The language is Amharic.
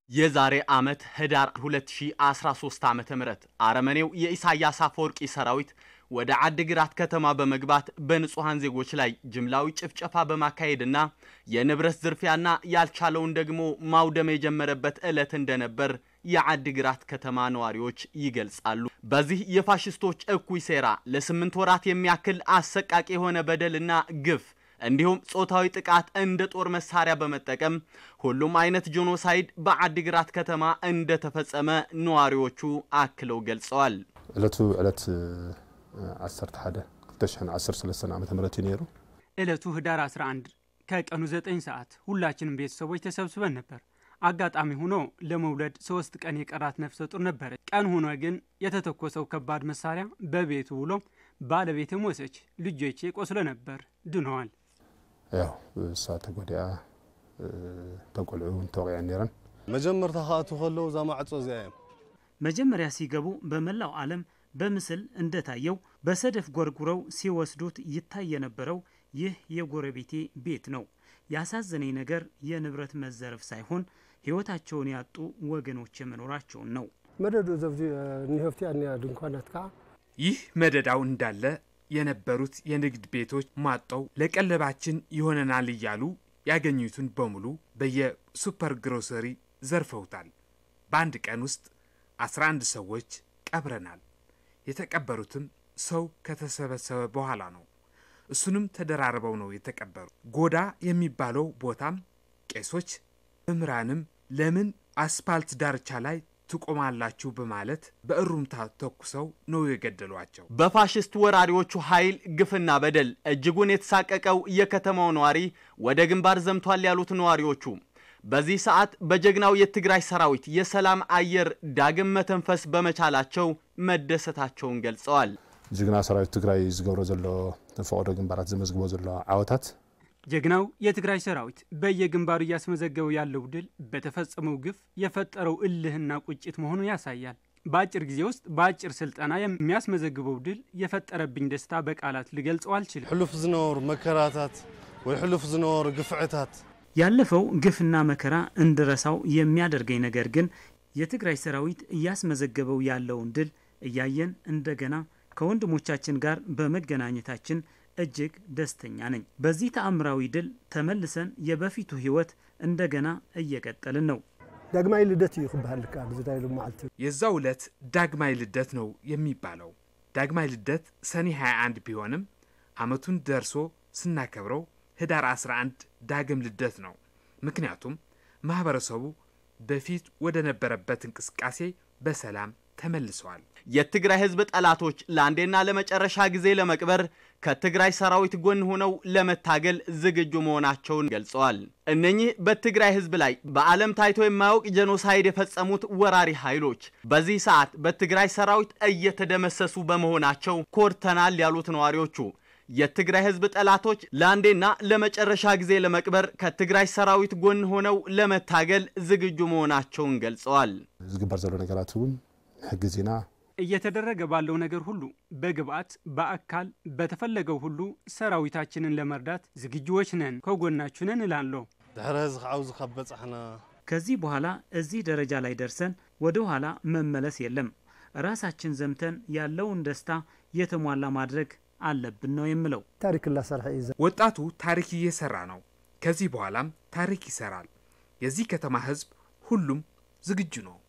የዛሬ ዓመት ህዳር 2013 ዓ ም አረመኔው የኢሳያስ አፈወርቂ ሰራዊት ወደ አድግራት ከተማ በመግባት በንጹሐን ዜጎች ላይ ጅምላዊ ጭፍጨፋ በማካሄድና የንብረት ዝርፊያና ያልቻለውን ደግሞ ማውደም የጀመረበት ዕለት እንደነበር የአድግራት ከተማ ነዋሪዎች ይገልጻሉ። በዚህ የፋሽስቶች እኩይ ሴራ ለስምንት ወራት የሚያክል አሰቃቂ የሆነ በደልና ግፍ እንዲሁም ጾታዊ ጥቃት እንደ ጦር መሳሪያ በመጠቀም ሁሉም አይነት ጄኖሳይድ በአድግራት ከተማ እንደተፈጸመ ነዋሪዎቹ አክለው ገልጸዋል። ዕለቱ ዕለት 11 2013 ዓ ም እዩ ነይሩ ዕለቱ ህዳር 11 ከቀኑ 9 ሰዓት ሁላችንም ቤተሰቦች ተሰብስበን ነበር። አጋጣሚ ሆኖ ለመውለድ ሶስት ቀን የቀራት ነፍሰ ጡር ነበረች። ቀን ሆኖ ግን የተተኮሰው ከባድ መሳሪያ በቤቱ ውሎ ባለቤት ሞተች። ልጆቼ ቆስሎ ነበር፣ ድነዋል። ያው እሳ ተጎዲኣ ተቆልዑ እውን ተወቂዐን ነረን መጀመርታ ከኣቱ ከለዉ እዛ ማዕፆ እዚኣ እዮም መጀመሪያ ሲገቡ በመላው ዓለም በምስል እንደታየው በሰደፍ ጎርጉረው ሲወስዱት ይታይ የነበረው ይህ የጎረቤቴ ቤት ነው። ያሳዘነኝ ነገር የንብረት መዘረፍ ሳይሆን ሕይወታቸውን ያጡ ወገኖች መኖራቸውን ነው። መደዱ ዘብዚ ኒሆፍቲ ኒያ ድንኳናት ከዓ ይህ መደዳው እንዳለ የነበሩት የንግድ ቤቶች ማጠው ለቀለባችን ይሆነናል እያሉ ያገኙትን በሙሉ በየሱፐር ግሮሰሪ ዘርፈውታል። በአንድ ቀን ውስጥ 11 ሰዎች ቀብረናል። የተቀበሩትም ሰው ከተሰበሰበ በኋላ ነው። እሱንም ተደራርበው ነው የተቀበሩ። ጎዳ የሚባለው ቦታም ቄሶች መምህራንም ለምን አስፓልት ዳርቻ ላይ ትቆማላችሁ በማለት በእሩምታ ተኩሰው ነው የገደሏቸው። በፋሽስት ወራሪዎቹ ኃይል ግፍና በደል እጅጉን የተሳቀቀው የከተማው ነዋሪ ወደ ግንባር ዘምቷል ያሉት ነዋሪዎቹ በዚህ ሰዓት በጀግናው የትግራይ ሰራዊት የሰላም አየር ዳግም መተንፈስ በመቻላቸው መደሰታቸውን ገልጸዋል። ጅግና ሰራዊት ትግራይ ዝገብሮ ዘሎ ፈቅዶ ግንባራት ዘመዝግቦ ዘሎ ዓወታት ጀግናው የትግራይ ሰራዊት በየግንባሩ እያስመዘገበው ያለው ድል በተፈጸመው ግፍ የፈጠረው እልህና ቁጭት መሆኑን ያሳያል። በአጭር ጊዜ ውስጥ በአጭር ስልጠና የሚያስመዘግበው ድል የፈጠረብኝ ደስታ በቃላት ልገልጸው አልችልም። ሕሉፍ ዝነበሩ መከራታት ወይ ሕሉፍ ዝነበሩ ግፍዕታት ያለፈው ግፍና መከራ እንድረሳው የሚያደርገኝ ነገር ግን የትግራይ ሰራዊት እያስመዘገበው ያለውን ድል እያየን እንደገና ከወንድሞቻችን ጋር በመገናኘታችን እጅግ ደስተኛ ነኝ። በዚህ ተአምራዊ ድል ተመልሰን የበፊቱ ህይወት እንደገና እየቀጠልን ነው። ዳግማይ ልደት እዩ ክበሃል ከኣል ዝዳይሉ መዓልቲ የዛው ዕለት ዳግማይ ልደት ነው የሚባለው። ዳግማይ ልደት ሰኔ 21 ቢሆንም አመቱን ደርሶ ስናከብረው ህዳር 11 ዳግም ልደት ነው። ምክንያቱም ማህበረሰቡ በፊት ወደ ነበረበት እንቅስቃሴ በሰላም ተመልሰዋል። የትግራይ ህዝብ ጠላቶች ለአንዴና ለመጨረሻ ጊዜ ለመቅበር ከትግራይ ሰራዊት ጎን ሆነው ለመታገል ዝግጁ መሆናቸውን ገልጸዋል። እነኚህ በትግራይ ህዝብ ላይ በዓለም ታይቶ የማያውቅ ጄኖሳይድ የፈጸሙት ወራሪ ኃይሎች በዚህ ሰዓት በትግራይ ሰራዊት እየተደመሰሱ በመሆናቸው ኮርተናል ያሉት ነዋሪዎቹ የትግራይ ህዝብ ጠላቶች ለአንዴና ለመጨረሻ ጊዜ ለመቅበር ከትግራይ ሰራዊት ጎን ሆነው ለመታገል ዝግጁ መሆናቸውን ገልጸዋል። ዝግበር ዘሎ ነገራት እውን ሕግዝ ኢና እየተደረገ ባለው ነገር ሁሉ በግብአት በአካል በተፈለገው ሁሉ ሰራዊታችንን ለመርዳት ዝግጁዎች ነን፣ ከጎናችሁ ነን እላለሁ። ድሕሪ ህዚ ከዓ ኣብዚ ካብ በፃሕና ከዚህ በኋላ እዚህ ደረጃ ላይ ደርሰን ወደ ኋላ መመለስ የለም። ራሳችን ዘምተን ያለውን ደስታ የተሟላ ማድረግ አለብን ነው የምለው። ታሪክ እናሰርሐ እዩ ወጣቱ ታሪክ እየሰራ ነው። ከዚህ በኋላም ታሪክ ይሰራል። የዚህ ከተማ ህዝብ ሁሉም ዝግጁ ነው።